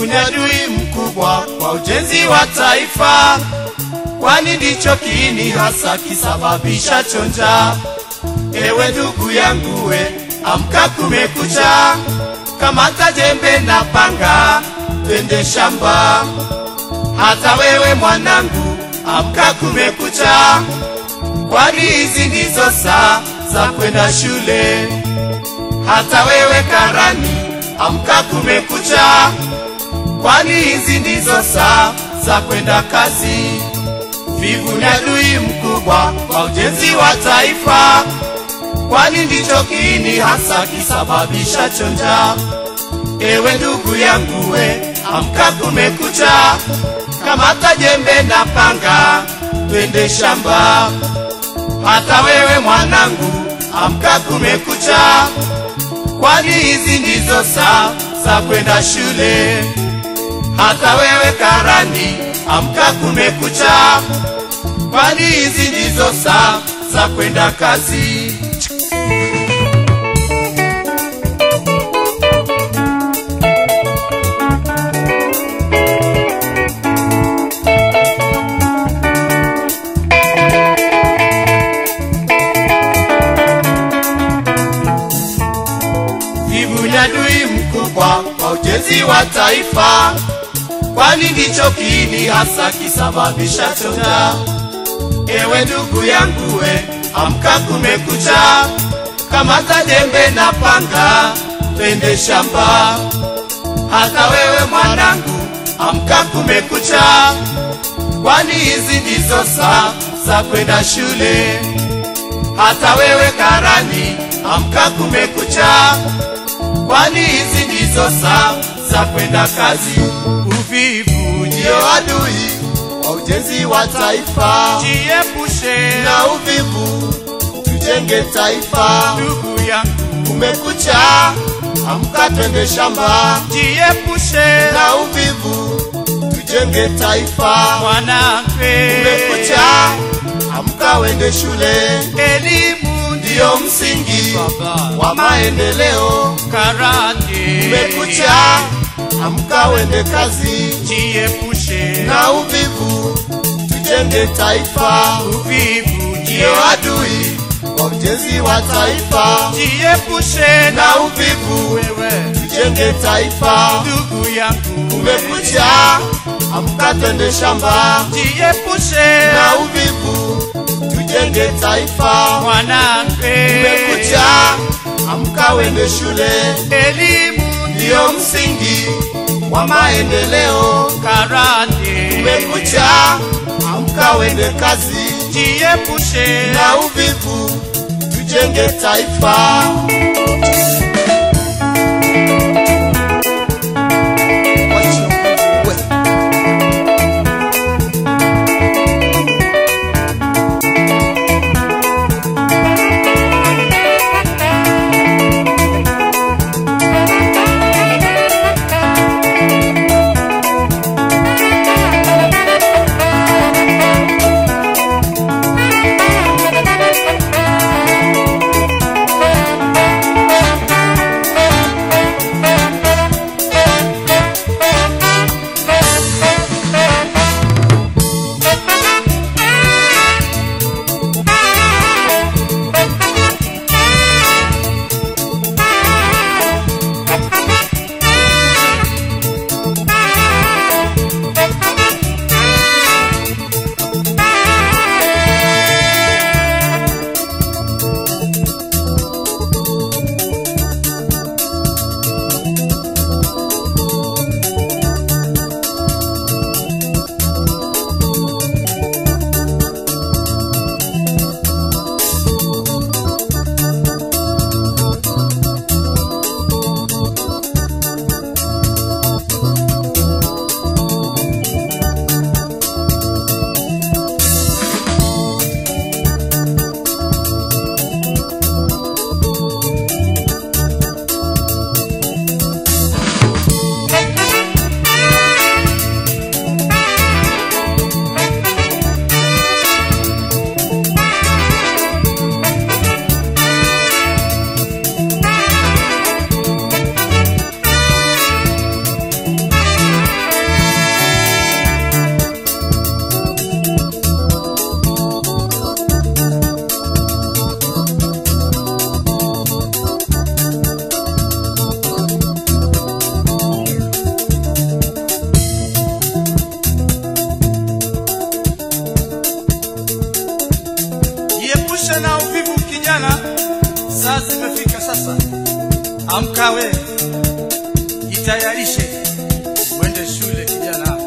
Vivu ni adui mkubwa kwa ujenzi wa taifa, kwani ndicho kiini hasa kisababisha chonja. Ewe ndugu yangu we, amka kumekucha, kamata jembe na panga, twende shamba. Hata wewe mwanangu, amka kumekucha, kwani hizi ndizo saa za kwenda shule. Hata wewe karani, amka kumekucha, kwani hizi ndizo saa za kwenda kazi. Vivu ni adui mkubwa kwa ujenzi wa taifa, kwani ndicho kiini hasa kisababisha chonja. Ewe ndugu yangu we, amka kumekucha, kamata jembe na panga, twende shamba. Hata wewe mwanangu, amka kumekucha, kwani hizi ndizo saa za kwenda shule. Hata wewe karani, amka kumekucha, kwani hizi ndizo saa za kwenda kazi. Vivu ni adui mkubwa kwa ujenzi wa taifa, kwani ndicho kiini hasa kisababisha chonja. Ewe ndugu yangu we, amka kumekucha, kamata jembe na panga, twende shamba. Hata wewe mwanangu, amka kumekucha, kwani hizi ndizo saa za kwenda shule. Hata wewe karani, amka kumekucha, kwani hizi ndizo saa za kwenda kazi. Uvivu ndio adui wa ujenzi wa taifa, Jiepushe na uvivu tujenge taifa. ndugu yangu, Kumekucha, amka twende shamba, jiepushe na uvivu tujenge taifa. mwanamke. Kumekucha, amka wende shule, Elimu ndiyo msingi baba wa maendeleo. karate. Kumekucha, amka wende kazi, jiepushe na uvivu tujenge taifa. uvivu, Ndiyo adui wa ujenzi wa taifa, jiepushe na uvivu wewe tujenge taifa. ndugu yangu, Kumekucha, amka twende shamba, jiepushe na uvivu tujenge taifa. mwanamke. Kumekucha, amka wende shule, Elimu ndiyo msingi wa maendeleo. karate. Kumekucha, amka wende kazi, jiepushe na uvivu tujenge taifa. Amka we, jitayarishe uende shule kijana.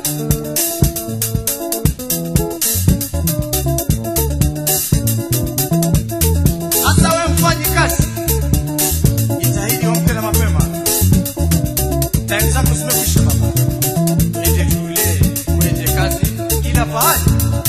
Hasa we mfanyi kazi, jitahidi uamke na mapema. Time zako zimekwisha baba, uende shule, uende kazi, kila pahali.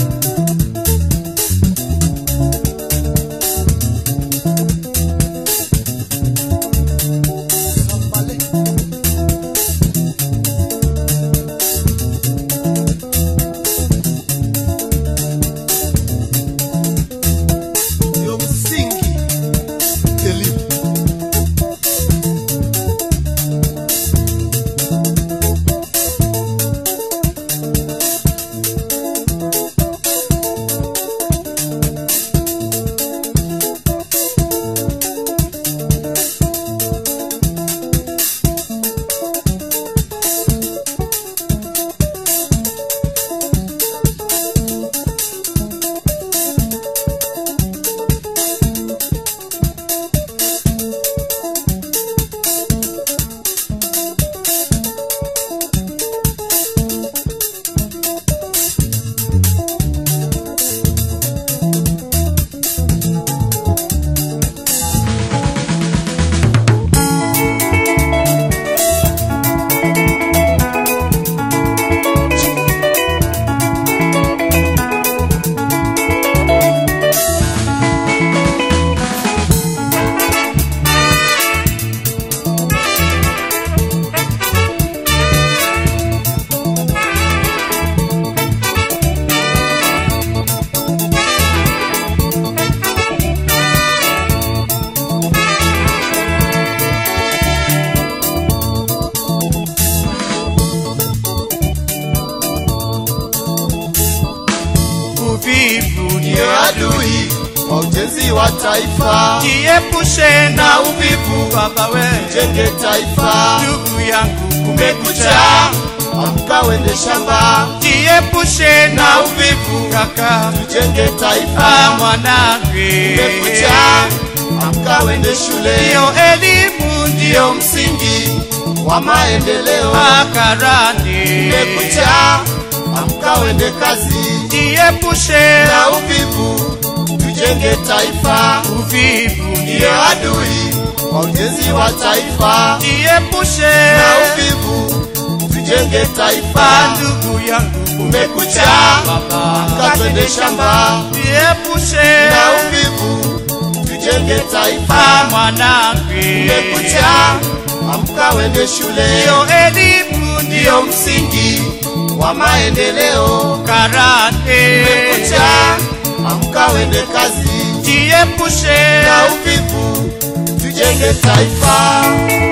ndio msingi elimu. Uvivu Ndio ndio adui wa ujenzi wa taifa, jiepushe na uvivu, baba we, jenge taifa. ndugu yangu, kumekucha, Kumekucha, amka wende shamba, jiepushe na uvivu, kaka, tujenge ah, taifa. mwanangu, Kumekucha, amka wende shule, ndio elimu, ndio ndio msingi wa maendeleo. makarani, Kumekucha, amka wende kazi, jiepushe na uvivu, tujenge taifa. uvivu, Ndio ndio adui wa ujenzi wa taifa, jiepushe na uvivu, tujenge Ah, taifa. ndugu yangu, Kumekucha, baba, amka twende shamba, jiepushe na uvivu, tujenge Ah, taifa. mwanangu, Kumekucha, amka wende shule, ndio elimu, ndio ndio msingi wa maendeleo. karate, Kumekucha, amka wende kazi, jiepushe na uvivu, tujenge taifa.